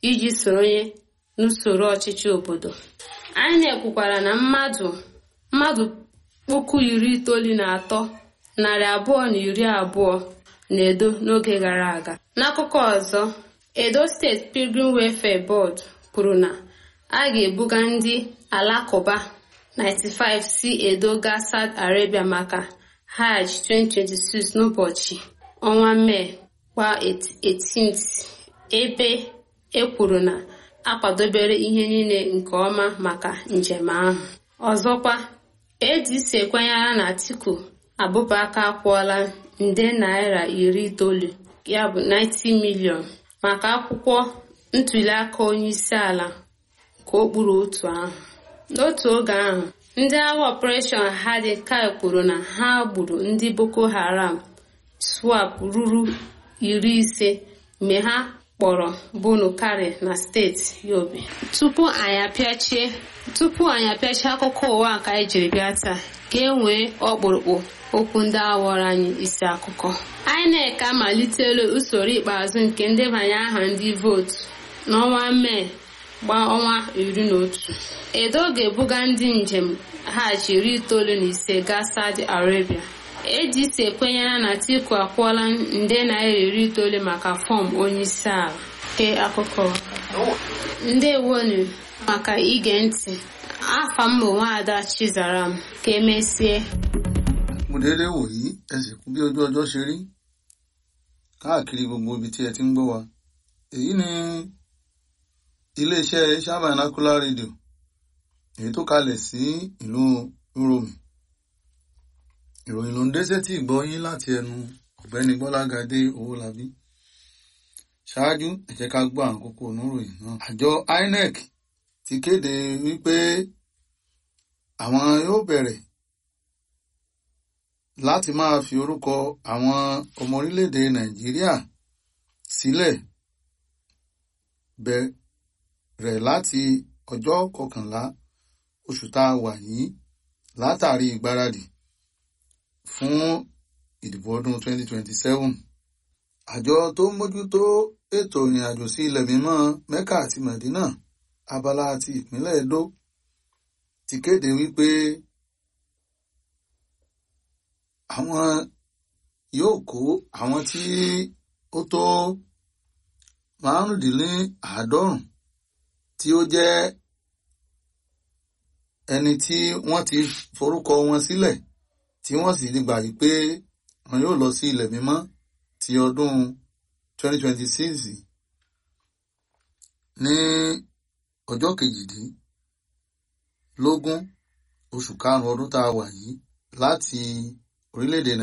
iji soronye n'usoro ọchịchị obodo INEC kwukwara na mmadụ mmadụ puku iri itoolu na atọ narị abụọ na iri abụọ na edo n'oge gara aga n'akụkọ ọzọ edo steeti pilgrim welfare board kwuru na a ga-ebuga ndị alakụba 95 si edo gaa saudi arabia maka hajj 2026 n'ụbọchị ọnwa mee kwa 18th ebe e kwuru na akwadobere ihe niile nke ọma maka njem ahụ ọzọkwa adc ekwenyere na atiku abụbaka akwụọla nde naira iri itoolu ya bụ 90 milion maka akwụkwọ ntuliaka onyeisi ala nke okpuru otu ahụ n'otu oge ahụ ndị agha ọpụreshọn hadikai kwuru na ha gburu ndị boko haram swap ruru iri ise mgbe ha kpọrọ bunu kari na steeti yobe tupu anyị apịachie tupu anyị apịachie akụkọ ụwa nke anyị jiri bịa taa ka e nwee ọkpụrụkpụ okwu ndị awọrọ anyị isi akụkọ INEC amalitela usoro ikpeazụ nke ndebanye aha ndị vootu n'ọnwa mee gbaa ọnwa iri na otu edo ga-ebuga ndị njem hajj iri itoolu na ise gaa saudi arabia adc ekwenyere na atiku akwụọla nde naira iri itoolu maka fọm onyeisi ala ke akụkọ ndewonu maka ige ntị afa m bụ nwaada chizaram ka emesie mo déédéé wò yí ẹ sì kú bí ojú ọjọ́ ṣe rí káàkiri gbogbo ibi tí ẹ ti ń gbọ́ wa èyí ni iléeṣẹ́ Shabanacular Radio èyí tó kalẹ̀ sí ìlú Uromi ìròyìn ló ń dé sétí ìgbọ́ yín láti ẹnu ọ̀gbẹ́ni Gbọ́lágadé Owólabí ṣáájú ẹ jẹ́ ká gbọ́ àwọn kókó oníròyìn náà àjọ INEC ti kéde wípé àwọn yóò bẹ̀rẹ̀ láti máa fi orúkọ àwọn ọmọ orílẹ̀-èdè Nàìjíríà sílẹ̀ bẹ̀rẹ̀ láti ọjọ́ kọkànlá oṣù tá a wà yìí látàrí ìgbáradì fún ìdìbò ọdún 2027. Àjọ tó ń mójútó ètò ìrìnàjò sí ilẹ̀ mímọ́ Mẹ́kà àti Mẹ̀dínà abala àti ìpínlẹ̀ Edo ti kéde wípé àwọn yóò kó àwọn tí ó tó márùndínláàádọ́rùn tí ó jẹ́ ẹni tí wọ́n ti forúkọ wọn sílẹ̀ tí wọ́n sì ti gbà yí pé wọn yóò lọ sí ilẹ̀ mímọ́ ti ọdún 2026 ní ọjọ́ kejìdínlógún oṣù karùn-ún ọdún tá a wà yìí láti orílẹ̀-èdè